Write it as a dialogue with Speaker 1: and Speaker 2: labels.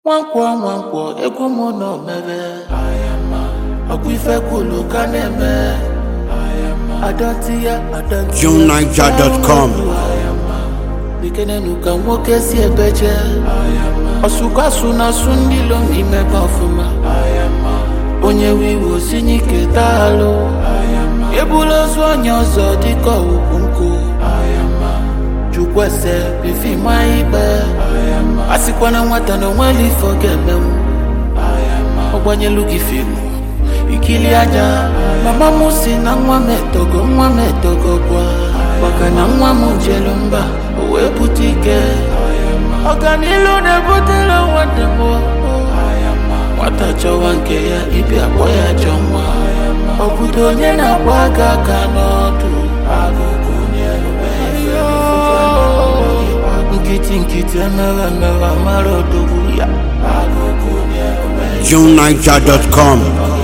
Speaker 1: nwankwọ nwankwọ egwu m nọ mere ọkwa ife kwulu ka na-eme adọtị ya adọtị ya.
Speaker 2: JuneNiger.com.
Speaker 1: bikenenu ka nwoke si ebeje ọsụkọsụ na asụ ndị lom imebe ọfụma onye wiwo si n'ike taalụ ebula ozu onye ọzọ dịka ugwu nkụ jukwese bifi ma ikpe a sịkwa na nwata na onweli ife ọ ga-emenwu ọgbanyelu gị fimu ikili anya mama m si na nwa m etogo nwa m etogo gwa maka na nwa m jelu mba o wee bute ike ọganilu na-ebutere nwanne m nwata chọwa nke ya ibi akpọ ya chọ nwa obodo onye na-akpọ aka aka n'ọdụ nkịtị nkịtị emere emere mara odogwu ya
Speaker 2: JuneNiger.com.